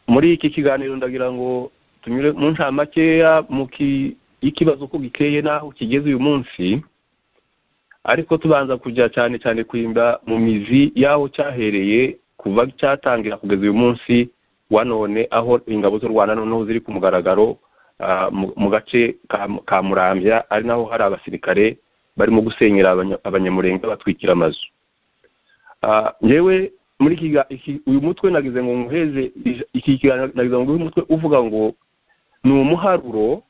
muri iki kiganiro ndagira ngo tunyure mu nshamake y'ikibazo uko giteye n'aho kigeze uyu munsi ariko tubanza kujya cyane cyane kurinda mu mizi y'aho cyahereye kuva cyatangira kugeza uyu munsi wa none aho ingabo z'u rwanda noneho ziri ku mugaragaro mu gace ka murambya ari naho hari abasirikare barimo gusenyera abanyamurenga batwikira amazu ngewe muri uyu mutwe nagize ngo nguheze iki kiganiro nagize ngo uyu mutwe uvuga ngo ni umuharuro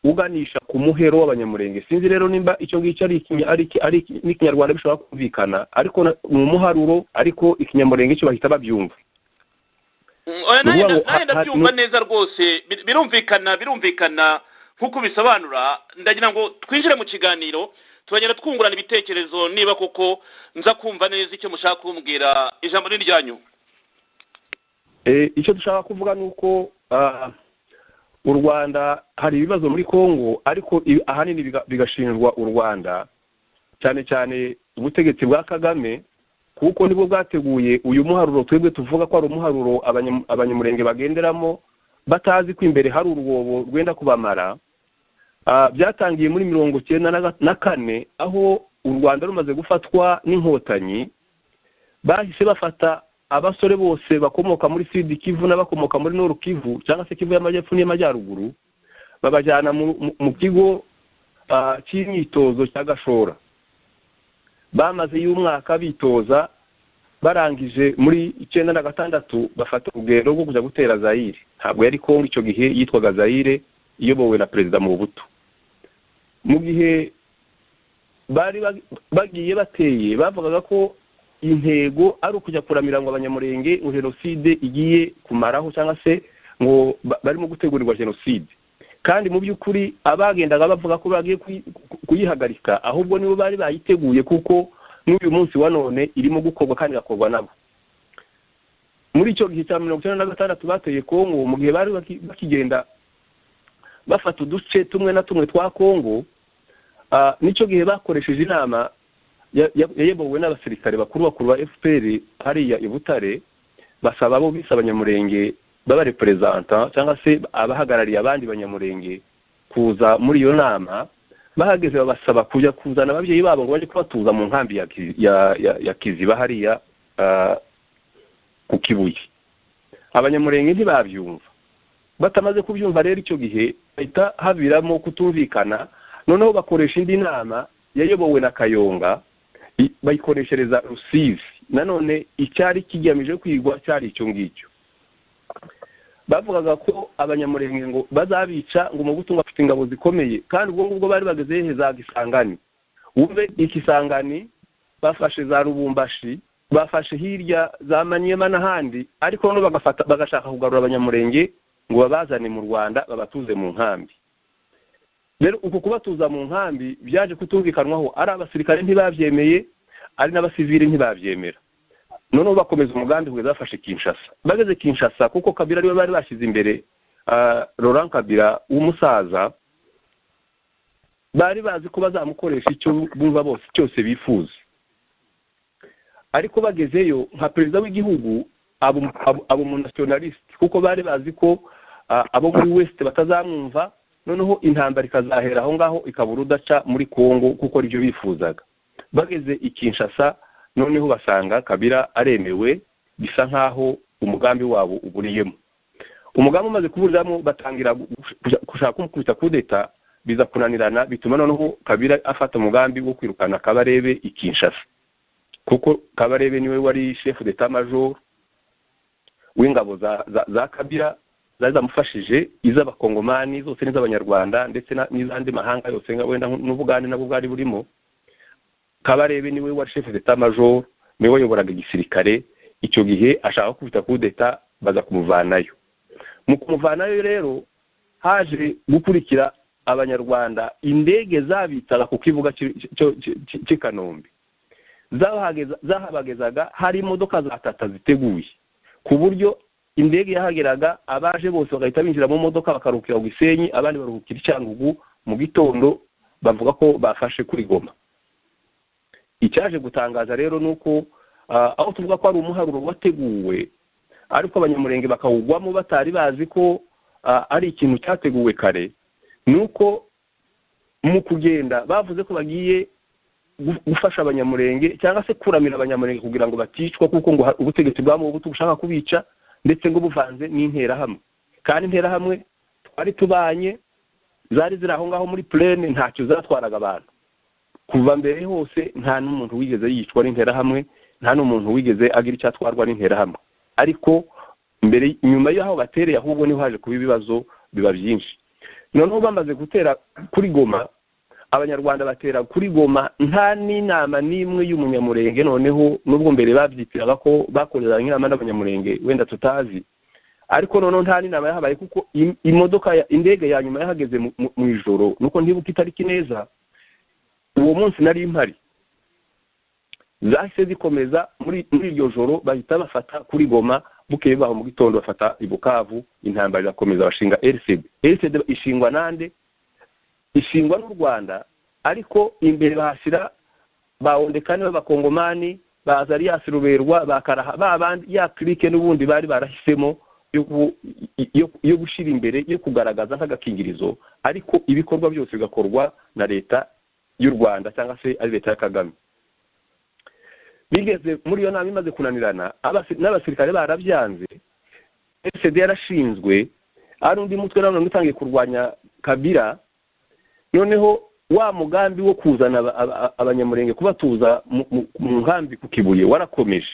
uganisha ku muhero w'abanyamurenge sinzi rero nimba icyo ngicyo ari n'ikinyarwanda bishobora kumvikana ariko ni umuharuro ariko ikinyamurenge cyo bahita babyumva nanjye ndabyumva neza rwose birumvikana birumvikana nk'uko bisobanura ndagira ngo twinjire mu kiganiro turagenda twungurana ibitekerezo niba koko nza kumva neza icyo mushaka kumbwira ijambo ni iryanyu icyo dushaka kuvuga ni uko u rwanda hari ibibazo muri congo ariko ahanini bigashinjwa u rwanda cyane cyane ubutegetsi bwa kagame kuko nibwo bwateguye uyu muharuro twebwe tuvuga ko ari umuharuro abanyamurenge bagenderamo batazi ko imbere hari urwobo rwenda kubamara byatangiye muri mirongo icyenda na kane aho u rwanda rumaze gufatwa n'inkotanyi bahise bafata abasore bose bakomoka muri sidi kivu n'abakomoka muri noru kivu cyangwa se kivu y'amajyepfo n'iy'amajyaruguru babajyana mu kigo cy'imyitozo cya gashora bamaze y'umwaka bitoza barangije muri icyenda na gatandatu bafata urugendo rwo kujya gutera zayire ntabwo yari kongo icyo gihe yitwaga zayire iyobowe na perezida mu buto mu gihe bari bagiye bateye bavugaga ko intego ari ukujya kuramira ngo abanyamurenge ngo jenoside igiye kumaraho cyangwa se ngo barimo gutegurirwa jenoside kandi mu by'ukuri abagendaga bavuga ko bagiye kuyihagarika ahubwo nibo bari bayiteguye kuko n'uyu munsi wa none irimo gukorwa kandi igakorwa nabo muri icyo gihe cya mirongo icyenda na gatandatu bateye kongo mu gihe bari bakigenda bafata uduce tumwe na tumwe twa kongo n'icyo gihe bakoresheje inama yayobowe n'abasirikare bakuru bakuru ba fpr hariya i butare basaba abo bise abanyamurenge b'abareperezanta cyangwa se abahagarariye abandi banyamurenge kuza muri iyo nama bahageze babasaba kujya kuzana ababyeyi babo ngo bajye kubatuza mu nkambi ya kiziba hariya ku kibuye abanyamurenge ntibabyumva batamaze kubyumva rero icyo gihe bahita haviramo kutumvikana noneho bakoresha indi nama yayobowe na kayonga bayikoreshereza rusizi nanone icyari kigamije kwigwa cyari icyo ngicyo bavugaga ko abanyamurenge ngo bazabica ngo umubutungo afite ingabo zikomeye kandi ubwo ngubwo bari bageze hezaga isangani wumve ikisangani bafashe za rubumbashi bafashe hirya za manyema n'ahandi ariko noneho bagashaka kugarura abanyamurenge ngo babazane mu rwanda babatuze mu nkambi rero uku kubatuza mu nkambi byaje kutumvikanwaho ari abasirikare ntibabyemeye ari n'abasivili ntibabyemera noneho bakomeza umugambi kugeza bafashe kinshasa bageze kinshasa kuko kabira ariwe bari bashyize imbere Laurent kabira w'umusaza bari bazi ko bazamukoresha icyo bumva bose cyose bifuza ariko bagezeyo nka perezida w'igihugu abo mu nasiyonalisite kuko bari bazi ko abo muri wesite batazamwumva noneho intambara ikazahera aho ngaho ikabura udaca muri congo kuko aribyo bifuzaga bageze i kinshasa noneho basanga kabira aremewe bisa nk'aho umugambi wabo uburiyemo umugambi umaze kuburiramo batangira gushaka kumukubita kudeta biza kunanirana bituma noneho kabira afata umugambi wo kwirukana kabarebe i kinshasa kuko kabarebe niwe wari shefu deta majoro w'ingabo za kabira zari zamufashije iz'abakongomani zose n'iz'abanyarwanda ndetse n'iz'andi mahanga yose wenda n'ubugande nabwo bwari burimo kabarebe niwe wari shefu deta majoro niwe wayoboraga igisirikare icyo gihe ashaka kubita kudeta baza kumuvanayo mu kumuvanayo rero haje gukurikira abanyarwanda indege zabitaga ku kibuga cy'i kanombe zahabagezaga hari imodoka za tata ziteguye ku buryo indege yahageraga abaje bose bagahita binjira mu modoka bakaruhukira ku gisenyi abandi baruhukira icyangugu mu gitondo bavuga ko bafashe kuri goma icyaje gutangaza rero ni uko aho tuvuga ko ari umuharuro wateguwe ariko abanyamurenge bakawugwamo batari bazi ko ah, ari ikintu cyateguwe kare ni uko mu kugenda bavuze ko bagiye gu- gufasha abanyamurenge cyangwa se kuramira abanyamurenge kugira ngo baticwa kuko ngo ha- ubutegetsi bwabo buto bushaka kubica ndetse ngo buvanze n'interahamwe kandi interahamwe twari tubanye zari ziri aho ngaho muri purene ntacyo zatwaraga abantu kuva mbere hose nta n'umuntu wigeze yicwa n'interahamwe nta n'umuntu wigeze agira icyo atwarwa n'interahamwe ariko mbere nyuma y'aho batereye ahubwo niho haje kuba ibibazo biba byinshi noneho bamaze gutera kuri goma abanyarwanda batera kuri goma nta n'inama n'imwe y'umunyamurenge noneho n'ubwo mbere babyitiraga ko bakoreranye inama n'abanyamurenge wenda tutazi ariko noneho nta n'inama yahabaye kuko im- imodoka ya- indege ya nyuma yahageze mu- mu- mu ijoro nuko ntibuka itariki neza uwo munsi nari mpari zahise zikomeza muri muri iryo joro bahita bafata kuri goma bukeye baho mu gitondo bafata i bukavu intambara irakomeza bashinga rcd rcd ishingwa nande ishingwa n'u rwanda ariko imbere bahashyira ba ondekani b'abakongomani ba azariyasi ruberwa ba karaha ba bandi ya kirike n'ubundi bari barahisemo yo gu- yo- yo gushyira imbere yo kugaragaza nk'agakingirizo ariko ibikorwa byose bigakorwa na leta y'u rwanda cyangwa se ari leta ya kagame bigeze muri iyo nama imaze kunanirana abasi- n'abasirikare barabyanze sd yarashinzwe ari undi mutwe na none utangiye kurwanya kabira noneho wa mugambi wo kuzana aba- aba- abanyamurenge kubatuza mu- mu- mu nkambi ku kibuye warakomeje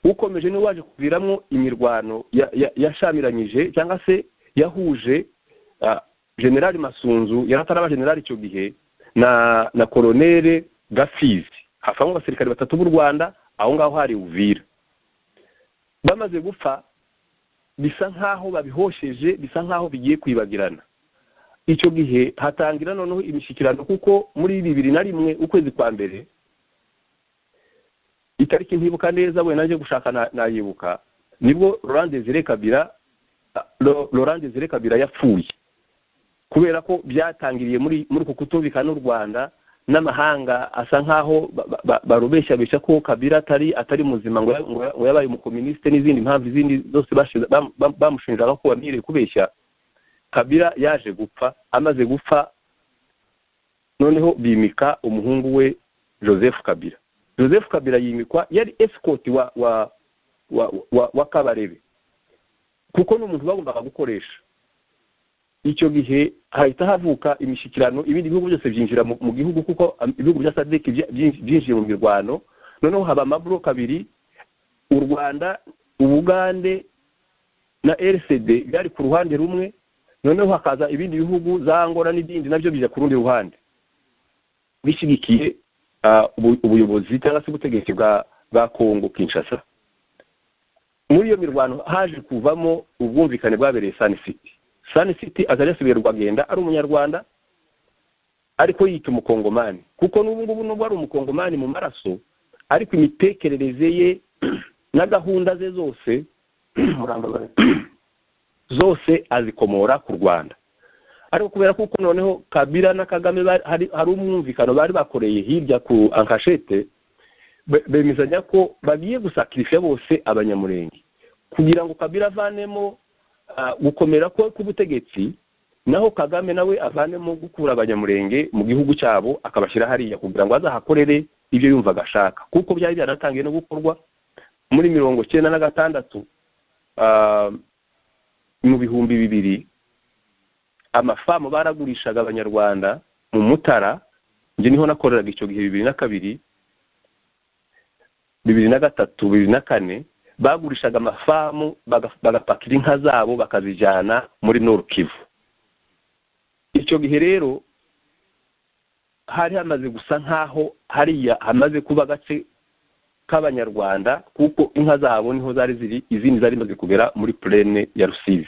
ukomeje niwe waje kuviramo imirwano ya- ya- yashamiranyije cyangwa se yahuje ah, generali masunzu yari ataraba generali icyo gihe na na koronere gafizi havamo abasirikare batatu b'u rwanda aho ngaho hari uvira bamaze gupfa bisa nk'aho babihosheje bisa nk'aho bigiye kwibagirana icyo gihe hatangira noneho imishyikirano kuko muri bibiri na rimwe ukwezi kwa mbere itariki ntibuka neza we naje gushaka na- nayibuka nibwo laurent desire kabira ah, Lo- laurent desire kabira yapfuye kubera ko byatangiriye muri muri uku kutumvikana n'u rwanda n'amahanga asa nk'aho ba- ba- ba- barubeshyabeshya ko kabira atari atari muzima ngo ya- ngo ya- ngo yabaye umukominisite n'izindi mpamvu izindi zose bashize- bam- bam- bamushinjaga ko wamwiriye kubeshya kabira yaje gupfa amaze gupfa noneho bimika umuhungu we joseph kabira joseph kabira yimikwa yari esikoti wa wa wa, wa, wa kabarebe kuko ni umuntu bagombaga gukoresha icyo gihe hahita havuka imishyikirano ibindi bihugu byose byinjira mu, mu gihugu kuko am- ibihugu bya sadeki bya- byinj- byinjiye mu mirwano noneho haba amabloke abiri u rwanda ubugande na rcd byari ku ruhande rumwe noneho hakaza ibindi bihugu za ngora n'ibindi nabyo bijya ku rundi ruhande bishyigikiye ah, ubu- ubuyobozi cyangwa se ubutegetsi bwa bwa kongo kinshasa muri iyo mirwano haje kuvamo ubwumvikane bwabereye sani city sani city azajya asubira rwagenda ari umunyarwanda ariko yita umukongomani kuko n'ubu ngubu nubwo ari umukongomani mu maraso ariko imitekerereze ye na gahunda ze zose murambabare zose azikomora ku rwanda ariko kubera kuko noneho kabira na kagame bari- hari hari umwumvikano bari bakoreye hirya ku ankashete be- bemezanya ko bagiye gusakirife bose abanyamurenge kugira ngo kabira avanemo ah, gukomera kwe k'ubutegetsi naho kagame nawe avanemo gukura abanyamurenge mu gihugu cyabo akabashyira hariya kugira ngo azahakorere ibyo yumvaga ashaka kuko byari byanatangiye no gukorwa muri mirongo cyenda na gatandatu ah, mu bihumbi bibiri amafamu baragurishaga abanyarwanda mu mutara njye niho nakoreraga icyo gihe bibiri na kabiri bibiri na gatatu bibiri na kane bagurishaga amafamu baga- bagapakira inka zabo bakazijyana muri norukivu icyo gihe rero hari hamaze gusa nk'aho hariya hamaze kuba agace k'abanyarwanda kuko inka zabo niho zari ziri izindi zari zimaze kugera muri purene ya rusizi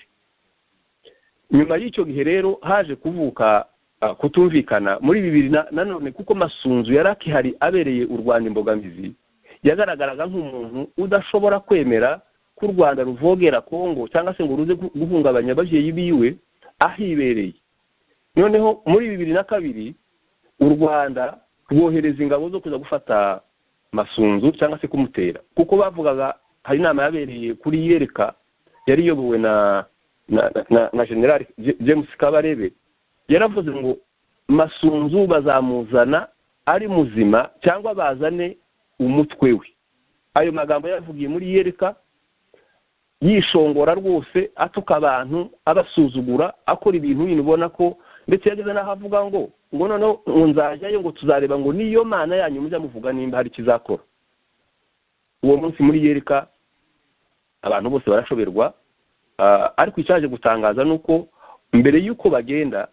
nyuma y'icyo gihe rero haje kuvuka ah, kutumvikana muri bibiri na na none kuko masunzu yari akihari abereye u rwanda imbogamizi yagaragaraga nk'umuntu udashobora kwemera ko u rwanda ruvogera kongo cyangwa se ngo ruze gu- guhungabanya ababyeyi biwe ahibereye noneho muri bibiri na kabiri u rwanda rwohereza ingabo zo kuza gufata masunzu cyangwa se kumutera kuko bavugaga hari inama yabereye kuri yereka yari iyobowe na na na na general james kabarebe yaravuze ngo masunzu bazamuzana ari muzima cyangwa bazane umutwe we ayo magambo yavugiye muri yereka yishongora rwose atuka abantu abasuzugura akora ibintu bintu ubona ko ndetse yageze n'aho avuga ngo ngo noneho ngo nzajyayo ngo tuzareba ngo niyo mana yanyu mujya muvuga nimba hari ikizakora uwo munsi muri yereka abantu bose barashoberwa ariko icyaje gutangaza ni uko mbere y'uko bagenda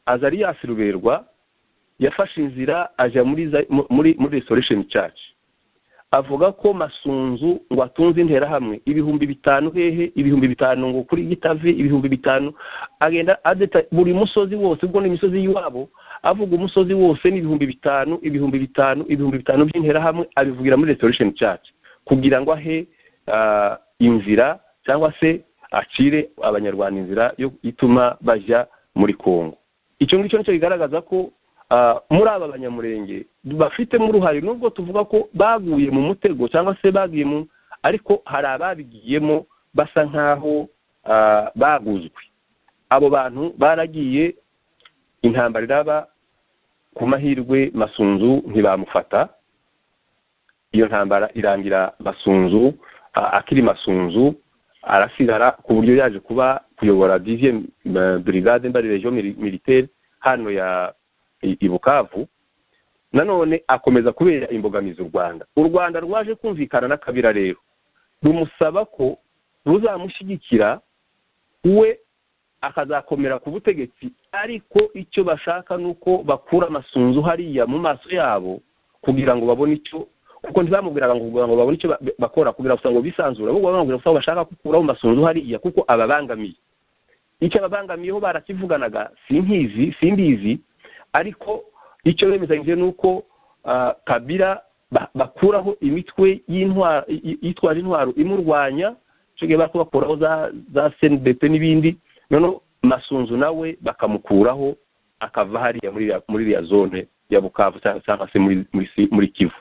azariyasi ruberwa yafashe inzira ajya muri muri muri resoresheni caci avuga ko masunzu ngo atunze interahamwe ibihumbi bitanu hehe ibihumbi bitanu ngo kuri gitavi ibihumbi bitanu agenda adeta buri musozi wose ubwo n'imisozi y'iwabo avuga umusozi wose n'ibihumbi bitanu ibihumbi bitanu ibihumbi bitanu by'interahamwe abivugira muri restoration church kugira ngo ahe inzira cyangwa se acire abanyarwanda inzira yo ituma bajya muri kongo icyo ngicyo nicyo bigaragaza ko muri aba banyamurenge bafitemo uruhare nubwo tuvuga ko baguye mu mutego cyangwa se bagiye mu ariko hari ababigiyemo basa nk'aho baguzwe abo bantu baragiye intambara iraba ku mahirwe masunzu ntibamufata iyo ntambara irangira masunzu akiri masunzu arasigara ku buryo yaje kuba kuyobora diviye burigade mbari region militaire hano ya i bukavu nanone akomeza kubera imbogamizi u rwanda u rwanda rwaje kumvikana n'akabira rero rumusaba ko ruzamushyigikira we akazakomera ku butegetsi ariko icyo bashaka ni uko bakura amasunzu hariya mu maso yabo kugira ngo babone icyo kuko ntibamubwiraga ngo ngo babone icyo bakora kugira ngo bisanzure ahubwo bamubwira ko bashaka gukuraho amasunzu hariya kuko ababangamiye icyo ababangamiyeho barakivuganaga simbizi simbizi ariko icyo bemezanyije ni uko kabira bakuraho imitwe yitwaje intwaro imurwanya bari kubakuraho za senidete n'ibindi noneho masunzu nawe bakamukuraho akava hariya muri iriya zone ya bukavu cyangwa se muri kivu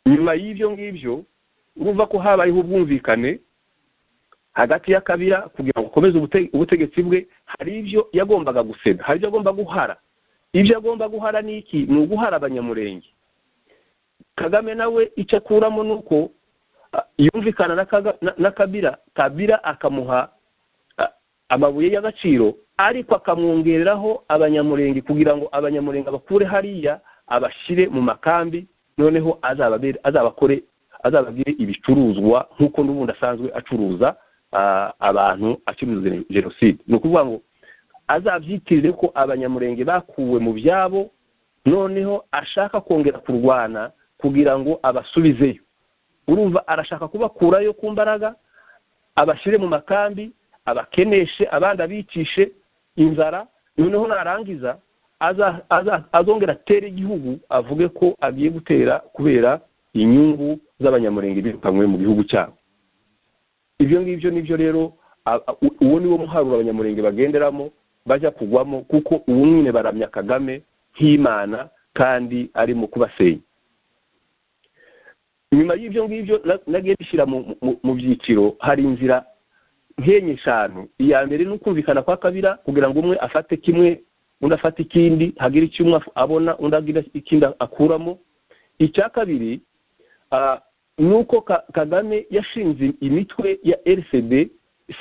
nyuma y'ibyo ngibyo urumva ko habayeho ubwumvikane hagati y'akabira kugira ngo akomeze ubutegetsi bwe hari ibyo yagombaga guseda hari ibyo agomba guhara ibyo agomba guhara ni iki ni uguhara abanyamurenge kagame nawe icyo akuramo ni uko yumvikana na kabira kabira akamuha amabuye y'agaciro ariko akamwongereraho abanyamurenge kugira ngo abanyamurenge abakure hariya abashyire mu makambi noneho azabakore azababwire ibicuruzwa nk'uko n'ubundi asanzwe acuruza abantu acuruza jenoside ni ukuvuga ngo azabyitirire ko abanyamurenge bakuwe mu byabo noneho ashaka kongera kurwana kugira ngo abasubizeyo urumva arashaka kubakurayo ku mbaraga abashyire mu makambi abakeneshe abandi abicishe inzara noneho narangiza azongera atere igihugu avuge ko agiye gutera kubera inyungu z'abanyamurenge birukanywe mu gihugu cyabo ibyo ngibyo nibyo rero uwo niwo muharuro abanyamurenge bagenderamo bajya kugwamo kuko ubu nyine baramya kagame nk'imana kandi arimo kubasenya nyuma y'ibyo ngibyo nagiye bishyira mu byiciro hari inzira nkenye eshanu iya mbere ni ukumvikana kwa kabira kugira ngo umwe afate kimwe undi afate ikindi hagire icyo umwe abona undi agira ikindi akuramo icya kabiri ni uko kagame yashinze imitwe ya rcd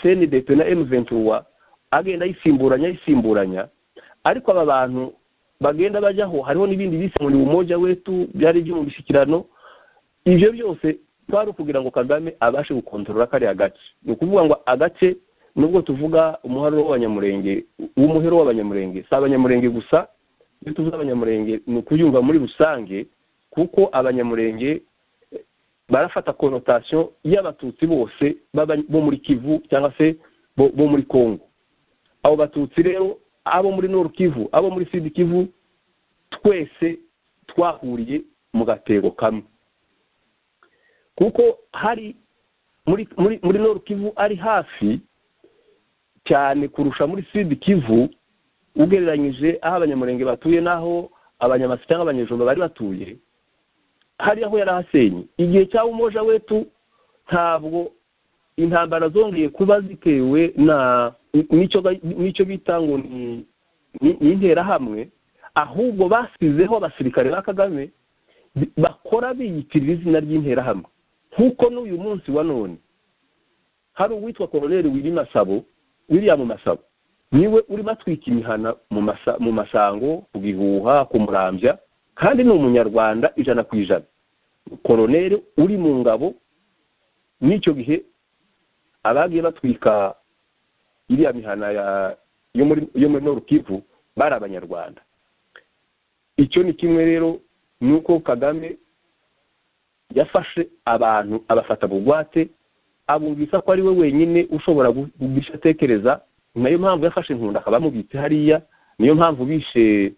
cndp na m23 agenda ayisimburanya ayisimburanya ariko aba bantu bagenda bajyaho hariho n'ibindi bise ngo ni umoja wetu byari ibyo mu mishyikirano ibyo byose twari ukugira ngo kagame abashe gukontorora kariya gace ni ukuvuga ngo agace nubwo tuvuga umuharuro w'abanyamurenge w'umuhero w'abanyamurenge si abanyamurenge gusa iyo tuvuze abanyamurenge ni ukuyumva muri rusange kuko abanyamurenge barafata konotasiyo y'abatutsi bose bo muri kivu cyangwa se bo muri kongo abo batutsi rero abo muri noru kivu abo muri sidi kivu twese twahuriye mu gatego kamwe kuko hari muri muri muri noru kivu ari hafi cyane kurusha muri sidi kivu ugereranyije aho abanyamurenge batuye n'aho abanyamasi cyangwa abanyejumba bari batuye hariya aho yari ahasenye igihe cya umoja wetu ntabwo intambara zongeye kuba zitewe na n'icyo ba- n'icyo bita ngo ni ni ni interahamwe ahubwo basizeho abasirikare ba kagame bi- bakora biyitirira izina ry'interahamwe nk'uko n'uyu munsi wa none hari uwitwa koroneri wiri masabo william masabo niwe urimo atwika imihana mu masa- mu masango ku gihuha ku murambya kandi ni umunyarwanda ijana ku ijana koroneri uri mu ngabo n'icyo gihe abagiye batwika iriya mihana ya- yo muri yo muri Nord Kivu bari abanyarwanda icyo ni kimwe rero ni uko kagame yafashe abantu abafata bugwate abumvisa ko ari we wenyine ushobora gu- guhisha atekereza ni nayo mpamvu yafashe inkunda akaba amubitse hariya niyo mpamvu bishe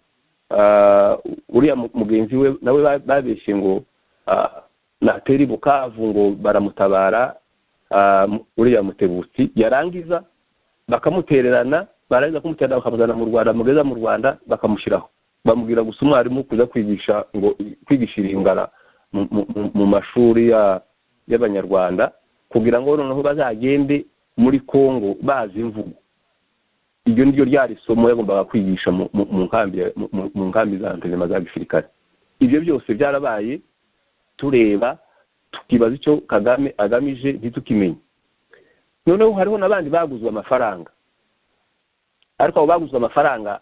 ah, uriya mu- mugenzi we nawe ba- babeshye ngo ah, nateri bukavu ngo baramutabara ah, mu- uriya mutebutsi yarangiza bakamutererana barangiza kumutera bakamuzana mu rwanda mugeza mu rwanda bakamushyiraho bamubwira gusa umwarimu kuza kwigisha ngo kwigisha iringara mu- mu- mu- mu mashuri ya- y'abanyarwanda kugira ngo noneho bazagende muri congo bazi imvugo iryo ni ryo ryari isomo yagombaga kwigisha mu- mu- mu nkambi ya- mu- mu- mu nkambi za ntezema za gisirikare ibyo byose byarabaye tureba tukibaza icyo kagame agamije ntitukimenye noneho hariho n'abandi baguzwe amafaranga ariko abo baguzwe amafaranga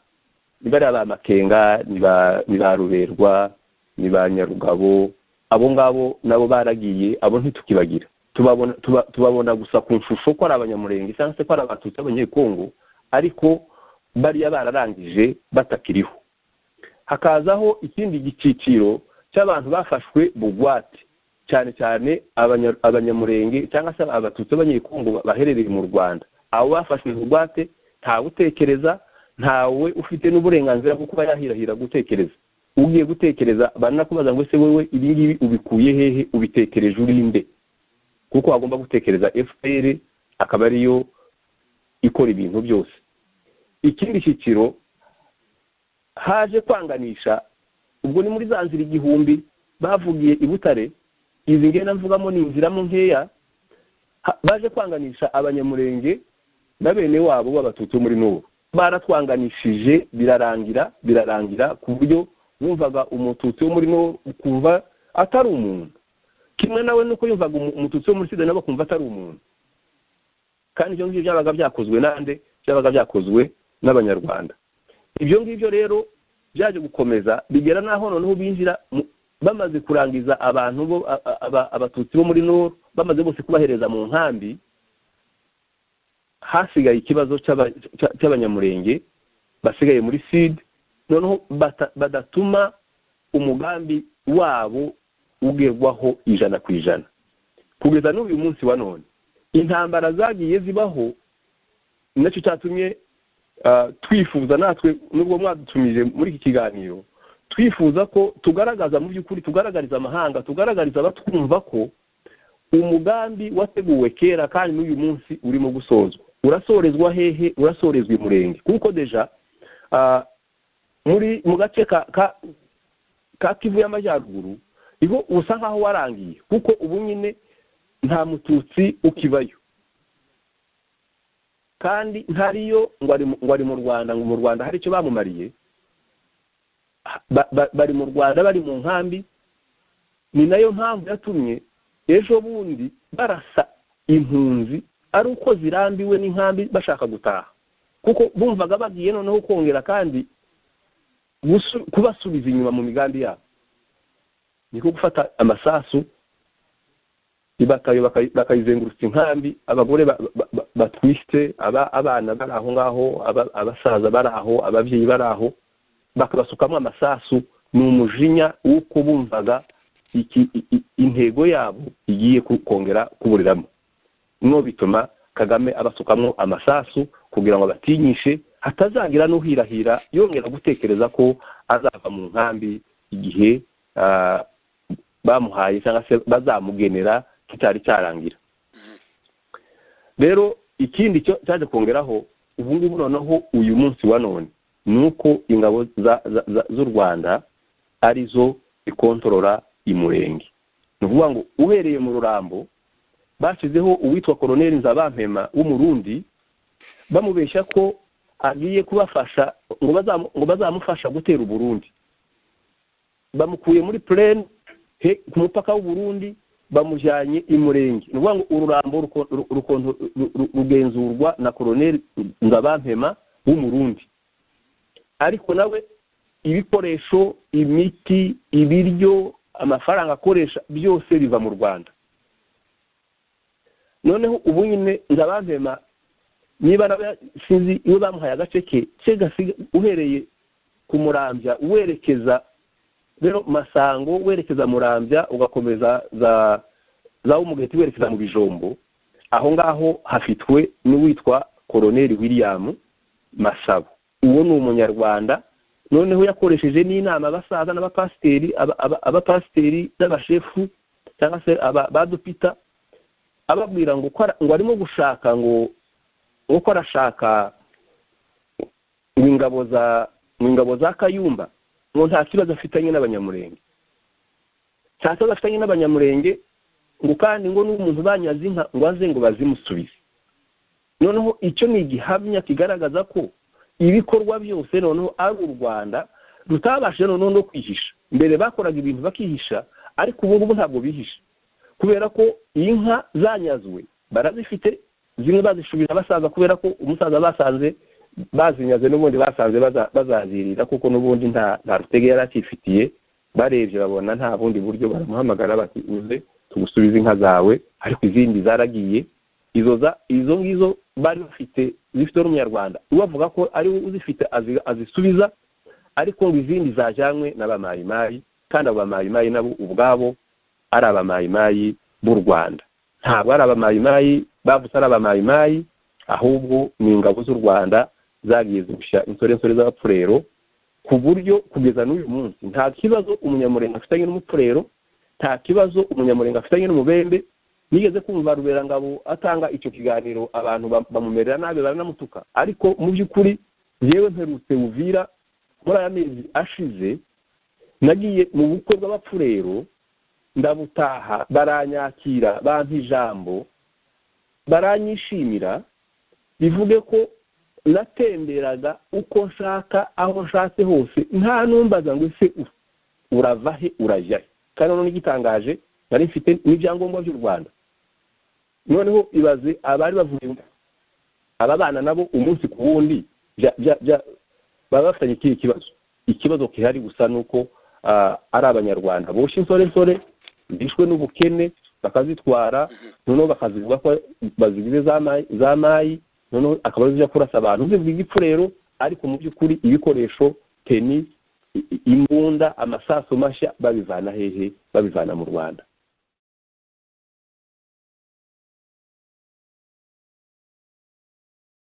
ni bariya ba makenga ni ba- ni ba ruberwa ni ba nyarugabo abo ngabo nabo baragiye abo ntitukibagira tubabona tuba- tubabona gusa ku nshusho ko ari abanyamurenge cyangwa se ko ari abatutsi b'abanyekongo ariko bariya bararangije batakiriho hakazaho ikindi giciciro cy'abantu bafashwe bugwate cyane cyane abanya- abanyamurenge cyangwa se abatutsi b'abanyekongo baherereye mu rwanda abo bafashwe bugwate ntawe utekereza ntawe ufite n'uburenganzira bwo kuba yahirahira gutekereza ugiye gutekereza baranakubaza ngo ese wowe ibi ngibi ubikuye hehe ubitekereje uri nde kuko agomba gutekereza fpr akaba ariyo ikora ibintu byose ikindi cyiciro haje kwanganisha ubwo ni muri za nzira igihumbi bavugiye i butare izi ngenda mvugamo ni inziramo nkeya ha- baje kwanganisha abanyamurenge na bene wabo b'abatutsi bo muri n'ubu baratwanganishije birarangira birarangira ku buryo wumvaga umututsi wo muri n'ubu ukumva atari umuntu kimwe nawe nuko yumvaga umu- umututsi wo muri sida nawe akumva atari umuntu kandi ibyo ngibyo byabaga byakozwe nande byabaga byakozwe n'abanyarwanda ibyo ngibyo rero byaje gukomeza bigera n'aho noneho binjira mu- bamaze kurangiza abantu bo a- a- aba- abatutsi bo muri nord bamaze bose kubahereza mu nkambi hasigaye ikibazo cy'aba- cya- cy'abanyamurenge basigaye muri sud noneho bata- badatuma umugambi wabo ugerwaho ijana ku ijana kugeza n'uyu munsi wa none intambara zagiye zibaho nacyo cyatumye ah, twifuza natwe nubwo mwadutumije muri iki kiganiro twifuza ko tugaragaza mu by'ukuri tugaragariza amahanga tugaragariza abatwumva ko umugambi wateguwe kera kandi n'uyu munsi urimo gusozwa urasorezwa hehe urasorezwa imurenge kuko deja ah, muri mu gace ka ka- ka kivu y'amajyaruguru niho usa nkaho warangiye kuko ubu nyine nta mututsi ukibayo kandi ntariyo ngo ari mu- ngo ari mu rwanda ngo mu rwanda hari icyo bamumariye ba- ba- bari mu rwanda bari mu nkambi ni nayo mpamvu yatumye ejo bundi barasa impunzi ari uko zirambiwe n'inkambi bashaka gutaha kuko bumvaga bagiye noneho kongera kandi gusu- kubasubiza inyuma mu migambi yabo niko gufata amasasu ibatayo bakayi- bakayizengurutsa inkambi abagore ba- ba- ba- batwite aba- abana bari aho ngaho aba- abasaza bari aho ababyeyi bari aho bakabasukamo amasasu ni umujinya w'uko bumvaga iki- i- i- intego yabo igiye ku- kongera kuburiramo no bituma kagame abasukamo amasasu kugira ngo abatinyishe hatazagira n'uhirahira yongera gutekereza ko azava mu nkambi igihe ah, bamuhaye cyangwa se bazamugenera kitari cyarangira rero ikindi cyo cyaje kongeraho ubu ngubu noneho uyu munsi wa none ni uko ingabo za- za- za- z'u rwanda ari zo ikontorora imurenge ni ukuvuga ngo uhereye mu rurambo bashyizeho uwitwa koroneli nzabampema w'umurundi bamubeshya ko agiye kubafasha ngo bazamu- ngo bazamufasha gutera uburundi bamukuye muri plane he ku mupaka w'uburundi bamujyanye i murenge ni ukuvuga ngo ururambo ruko- ru- rukonto- ru- ru- rugenzurwa na koroneli ngabampema w'umurundi ariko nawe ibikoresho imiti ibiryo amafaranga akoresha byose biva mu rwanda noneho ubu nyine ngabampema niba nawe sinzi iyo bamuhaye agace ke ke gasiga uhereye ku murambya werekeza rero masango werekeza murambya ugakomeza za za umugeti werekeza mu bijombo aho ngaho hafitwe n'uwitwa koroneli william masabo uwo ni umunyarwanda noneho yakoresheje n'inama abasaza n'abapasiteri aba- aba- abapasiteri n'abashefu cyangwa se aba- ba dupita ababwira ngo ko ara- ngo arimo gushaka ngo ngo ko arashaka mu ingabo za mu ingabo za kayumba ngo nta kibazo afitanye n'abanyamurenge nta kibazo afitanye n'abanyamurenge ngo kandi ngo n'umuntu banyaze inka ngo aze ngo bazimusubize noneho icyo ni igihamya kigaragaza ko ibikorwa byose noneho ari u rwanda rutabashije noneho no kwihisha mbere bakoraga ibintu bakihisha ariko ubu ngubu ntabwo bihisha kubera ko inka zanyazwe barazifite zimwe bazishubira abasaza kubera ko umusaza basanze bazinyaze n'ubundi basanze baza- bazazirira kuko n'ubundi nta nta rutege yari akifitiye barebye babona nta bundi buryo baramuhamagara bati uze tugusubize inka zawe ariko izindi zaragiye izo za izo ngizo bari bafite zifite n'umunyarwanda we avuga ko ari we uzifite azi- azisubiza ariko ngo izindi zajyanywe n'abamayimayi kandi abo bamayimayi nabo ubwabo ari abamayimayi b'u rwanda ntabwo ari abamayimayi bavuze ari abamayimayi ahubwo ni ingabo z'u rwanda zagiye zigushya insorensore z'abapfurero ku buryo kugeza n'uyu munsi nta kibazo umunyamurenge afitanye n'umupfurero nta kibazo umunyamurenge afitanye n'umubembe nigeze kumva ruberangabo atanga icyo kiganiro abantu ba- bamumerera nabi baranamutuka ariko mu by'ukuri yewe mperutse uvira muri aya mezi ashize nagiye mu bukwe bw'abapfurero ndabutaha baranyakira bampa ijambo baranyishimira bivuge ko natemberaga uko nshaka aho nshatse hose nta numbaza ngo ese u- urava he urajya he kandi noneho n'igitangaje nari mfite n'ibyangombwa by'u rwanda noneho ibaze abari bavuye aba bana nabo umunsi ku wundi bya- bya- bya- baba bafitanye ikihe kibazo ikibazo gihari gusa ni uko ah, ari abanyarwanda boshye insoresore bishwe n'ubukene bakazitwara noneho bakazivuga ko bazigize za mayi- za mayi noneho akaba ari zijya kurasa abantu zivuga igipfurero ariko mu by'ukuri ibikoresho teni i- i- imbunda amasaso mashya babivana hehe babivana mu rwanda